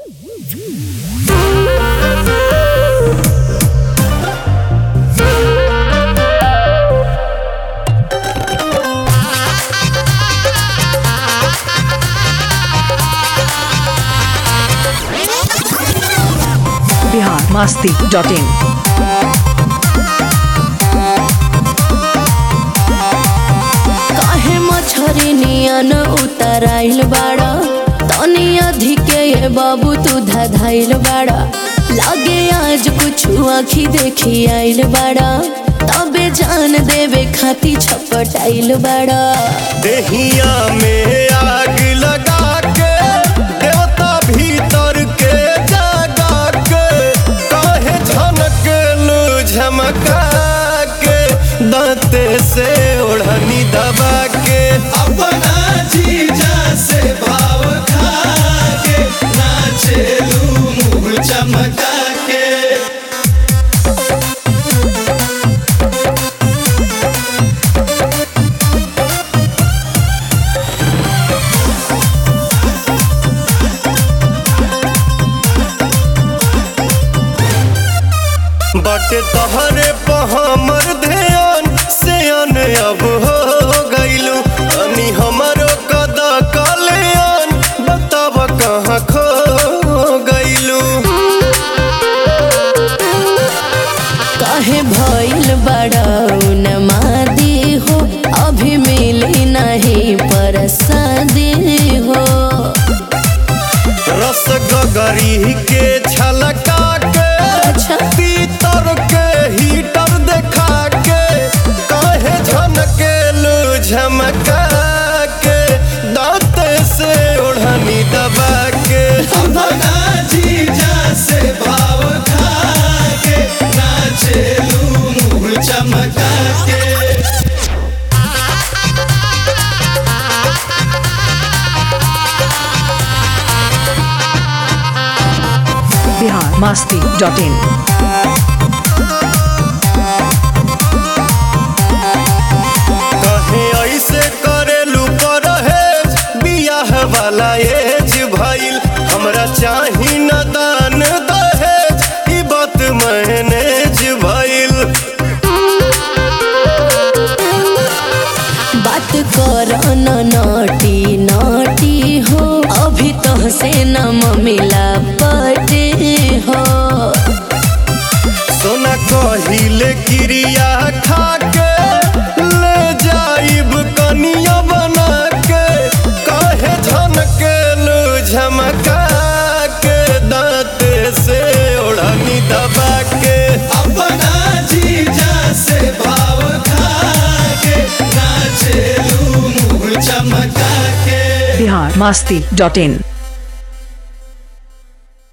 Bihar Masti dot in काहे मछरी नियन उतराइल बाड़ा तनी अधिके ये बाबू तू धधाइल बाड़ा लागे आज कुछ आखी देखी आइल बाड़ा तबे जान देवे खाती छपटाइल बाड़ा देहिया में आग लगा के देवता भीतर के जगा के काहे झनक लू झमका के दांते से ओढ़नी दबा के अपना जीजा से भाव खा के नाचेलू मुंह चमका के बाटे तहरे पर हमर ध्यान से अन अब हो गइलू अनी हमरो कदा कल्याण बताब कहाँ खो गइलू काहे भइल बाड़ा नमादी हो अभी मिली नहीं परसादी हो रस गगरी के छलका के अच्छा। पीतर के हीटर देखा के काहे झनके लू झमका के दांत से ओढ़नी दबा के अपना जीजा से भाव खा के नाचेलू मुंह चमका के बिहार मास्ती डॉट इन कहे ऐसे करेलू परहेज बियाह वाला एज भइल हमरा चाही न दान दहेज ई बात मैनेज भइल बात कर न नटी नटी हो अभी तो से न मिला पटे हो सोना कहिले क्रिया खा के ले जाइब कनिया बना के काहे झनके लू झमका के दांत से ओढ़नी दबा के अपना जीजा से भाव खा के नाचेलू मुंह चमका के बिहार मास्ती डॉट इन